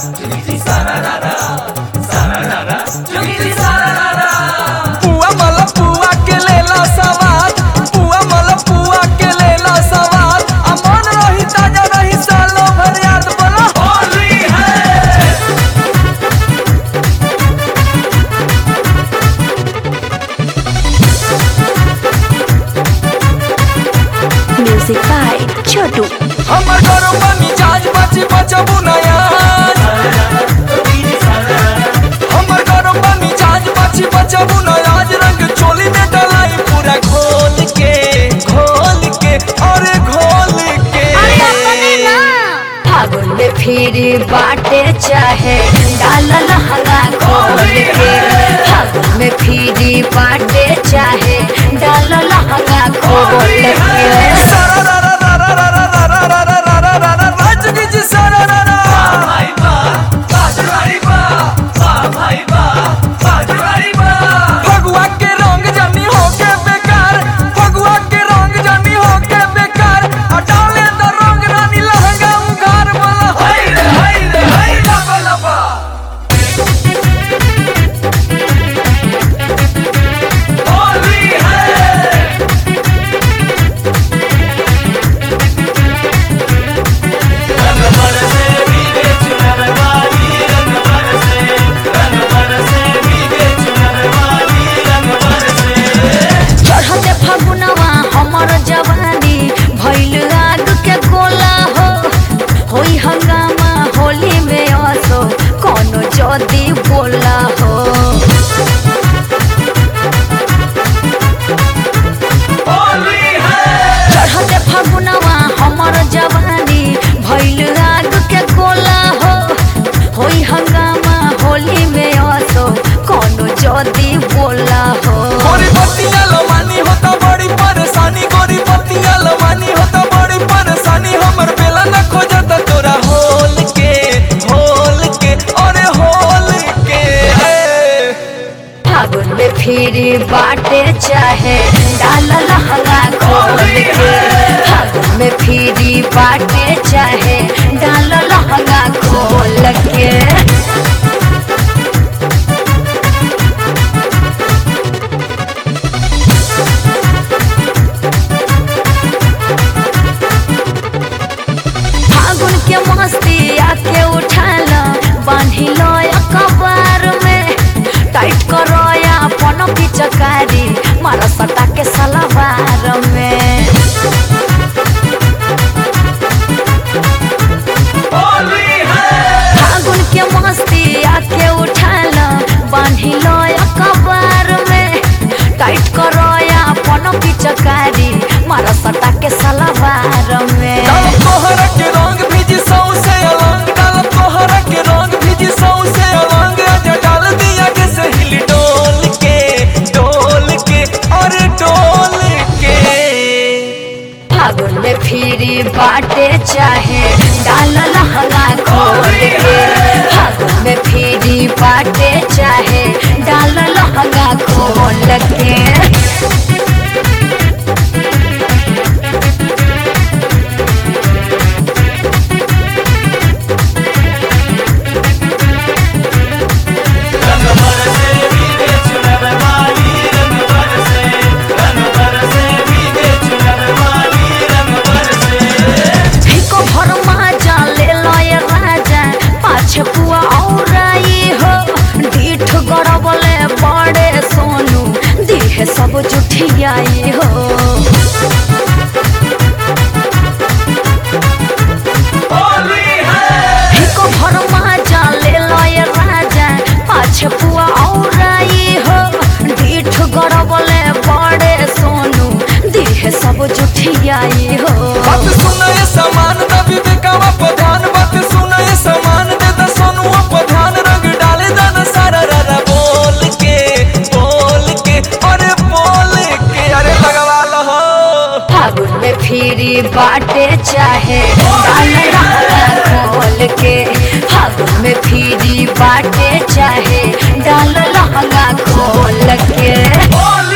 पुआ मला पुआ के लेला सवाद पुआ मला पुआ के लेला सवाद आ मन रही ताजा रही सालो भर याद बोला होली है Music by Chotu. हमर घरों पर मिजाज बची बचबू नयाज हमर घरों पर मिजाज बची बचबू नयाज रंग चोली में डलाई पूरा घोल के घोल के अरे घोल के फागुन में फिर बाटे चाहे डाल लहंगा खोल के फागुन में फिर बाटे चाहे डाल लहंगा खोल के सारा रा रा रा रा रा रा रा रा रा रा रा रा रा राज की जी सारा रा रा फगुआ के रंग जानी हो के बेकार फगुआ के रंग जानी हो के बेकार आ डाले द रंग रानी लहंगा उघार वाला हाय रे हाय रे हाय लबा लबा होली है चढ़ते फगुनवा हमर जवानी भइल आग के गोला हो होई हंगामा होली में असो कोनो जदी बोला हो होली है चढ़ते फगुनवा हमर जवानी भइल आग के गोला हो होई हंगामा होली में असो कोनो जदी बोला हो गोरी पत्तियां लमानी होता बड़ी परेशानी गोरी पत्तियां लमानी होता बड़ी परेशानी हमर बेला न खोजता तोरा होल के होल के अरे होल के ए। फागुन में फिर बाटे चाहे डाल लहंगा खोल के फागुन में फिर बाटे चाहे डाल लहंगा खोल के फागुन के मस्ती आके उठाल बांधी लो कबार में टाइट करो या अपन पिचकारी मारा सटा के सलवार में होली है फागुन के मस्ती आके उठाल बांधी लो कबार में टाइट करो या अपन पिचकारी मारा सटा के सलवार में डालब तोहरा के रंग भीजी सौ से अलंग डालब तोहरा के रंग भीजी सौ से अलंग आजा डाल दिया के सहिल डोल के डोल के अरे डोल के फागुन में फिर बाटे चाहे डाल लहंगा खोल के फागुन में फिर बाटे चाहे डाल लहंगा खोल के भिको भर माजा ले लय राजा पाछे पुआ और आई हो ढीठ गड़बले बड़े सोनू दिहे सब जुठियाई हो होली है भिको भर माजा ले लय राजा पाछे पुआ और आई हो ढीठ गड़बले बड़े सोनू दिहे सब जुठियाई हो बात सुनाए समान द विवेकवा प्रधान बात सुनाए समान दे द सोनुआ प्रधान रंग डाले दान सारा रा बोल के बोल के अरे बोल के अरे लगवा लो फागुन में फिर बाटे चाहे डाल लहंगा खोल के फागुन में फिर बाटे चाहे डाल लहंगा खोल के बोल